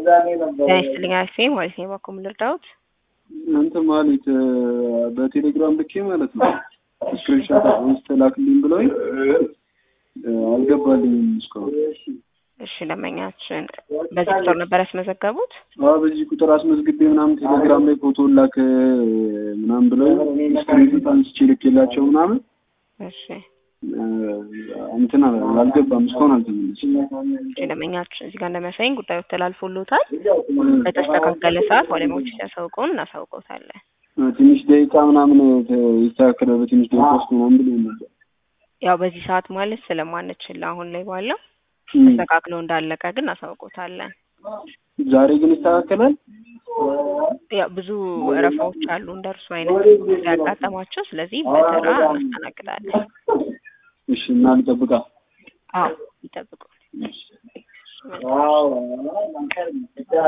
ጤና ይስጥልኝ አክሴ ማለት ነው። በኩል ልርዳዎት? እናንተ ማለት በቴሌግራም ልኬ ማለት ነው ስክሪንሻት አንስተ ላክልኝ ብለውኝ አልገባልኝም እስካሁን። እሺ ደንበኛችን በዚህ ቁጥር ነበር ያስመዘገቡት? አዎ በዚህ ቁጥር አስመዝግቤ ምናምን ቴሌግራም ላይ ፎቶ ላክ ምናምን ብለው ስክሪንሻት አንስቼ ልኬላቸው ምናምን እሺ እንትን አልገባም እስካሁን አልተመለስም። እሺ ደንበኛችን እዚህ ጋር እንደሚያሳይኝ ጉዳዩ ተላልፎሎታል። በተስተካከለ ሰዓት ባለሙያዎች ሲያሳውቀውን እናሳውቀውታለን። ትንሽ ደቂቃ ምናምን ይስተካከለ በትንሽ ደቂቃ ውስጥ ምናምን ብሎ ነበር። ያው በዚህ ሰዓት ማለት ስለማንችል አሁን ላይ ባለው ተስተካክሎ እንዳለቀ ግን እናሳውቀውታለን። ዛሬ ግን ይስተካከላል። ያው ብዙ ወረፋዎች አሉ እንደ እርሱ አይነት ያጋጠማቸው። ስለዚህ በተራ እናስተናግዳለን። እሺ እና ልጠብቃ? አዎ ይጠብቁ።